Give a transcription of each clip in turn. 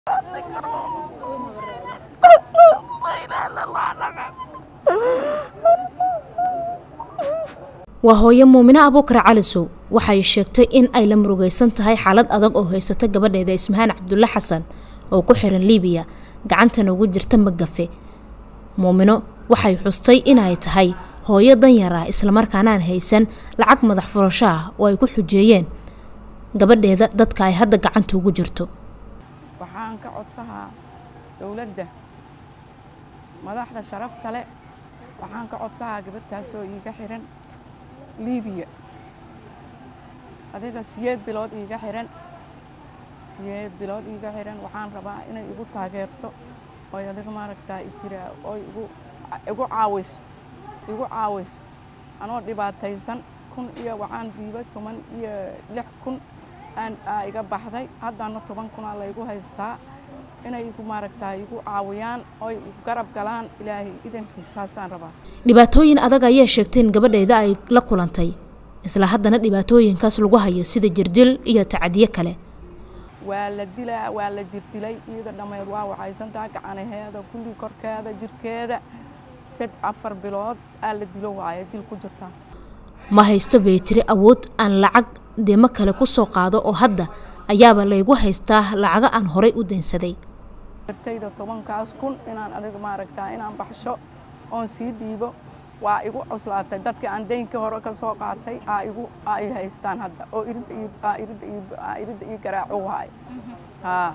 waa hooyo muumine abuukar calisow waxay sheegtay in ay la murugaysan tahay xaalad adag oo haysata gabadheeda ismahaan cabdulle xasan oo ku xiran liibiya gacantana ugu jirta magafe muumino waxay xustay inay tahay hooyo danyar ah islamarkaana aan haysan lacag madax furasho ah oo ay ku xujeeyeen gabadheeda dadka ay hadda gacanta ugu jirto waxaan ka codsahaa dowladda madaxda sharafta leh waxaan ka codsahaa gabadhtaasoo iiga xiran liibiya adiga siyeed bilood iiga xiran siyeed bilood iiga xiran waxaan rabaa inay igu taageerto oy adiga maaragtaa itira oy igu igu caawiso igu caawiso anoo dhibaataysan kun iyo waxaan diiba toban iyo lix kun aan aa iga baxday haddana toban kunaa laygu haystaa inay igu maaragtaa igu caawiyaan oy garab galaan ilaahay idankiisaasaan rabaa dhibaatooyin adag ayay sheegtay in gabadheeda ay la kulantay isla haddana dhibaatooyinkaas lagu hayo sida jirdil iyo tacadiye kale waa la dilaa waa la jirdilay iyada dhammeed waa waxaysantaa gacanaheeda kulli korkeeda jirkeeda sad afar bilood aa la dilo waaye dil ku jirtaa ma haysto bay tiri awood aan lacag deemo kale ku soo qaado oo hadda ayaaba laygu haystaa lacago aan horay u daynsaday dartayda tobankaas kun inaan adiga maaragtaa inaan baxsho oon sii dhiibo waa igu cuslaatay dadka aan daynka hore ka soo qaatay aa igu aa i haystaan hadda oo iridda ii aa iridda ii aa iridda ii garaaco waay haa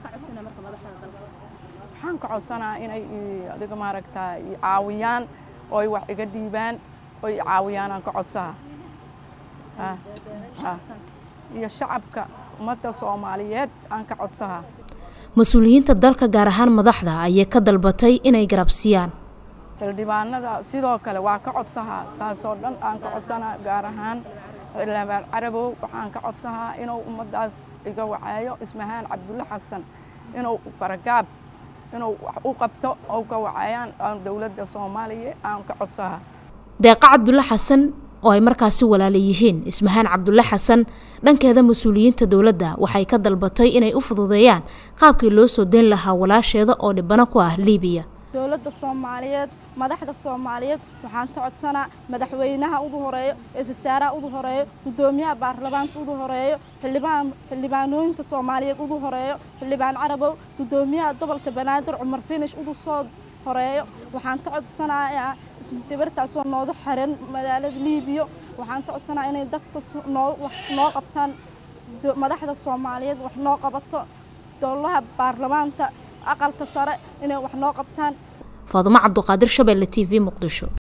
waxaan ka codsanaa inay i adiga maaragtaa i caawiyaan oo ay wax iga dhiibaan oo i caawiyaan aan ka codsaha haa haa iyo shacabka ummadda soomaaliyeed aan ka codsaha mas-uuliyiinta dalka gaar ahaan madaxda ayay ka dalbatay inay garabsiiyaan xildhibaanada sidoo kale waa ka codsahaa saasoo dhan aan ka codsanaa gaar ahaan xildhibaan carabow waxaan ka codsahaa inuu ummaddaas iga waceeyo ismahaan cabdulle xasan inuu faragaab inuu wax u qabto oo ka waceeyaan aan dowladda soomaaliya aan ka codsahaa deeqa cabdulle xasan oo ay markaasi walaala yihiin ismahaan cabdulle xasan dhankeeda mas-uuliyiinta dowladda waxay ka dalbatay inay u fududeeyaan qaabkii loo soo dayn lahaa walaasheeda oo dhibano ku ah liibiya dowladda soomaaliyeed madaxda soomaaliyeed waxaan ka codsanaa madaxweynaha ugu horeeyo eesasaaraha ugu horeeyo guddoomiyaha baarlamaanka ugu horeeyo xildhibaan xildhibaanooyinka soomaaliyeed ugu horeeyo xildhibaan carabow guddoomiyaha gobolka banaadir cumar finish ugu soo horeeyo waxaan ka codsanayaa gabartaasoo nooga xiran magaalada liibiya waxaan ka codsanayaa inay dadka noo wax noo qabtaan madaxda soomaaliyeed wax noo qabato dowlaha baarlamaanka aqalka sare inay wax noo qabtaan faadumo cabduqaadir shabeelle t v muqdisho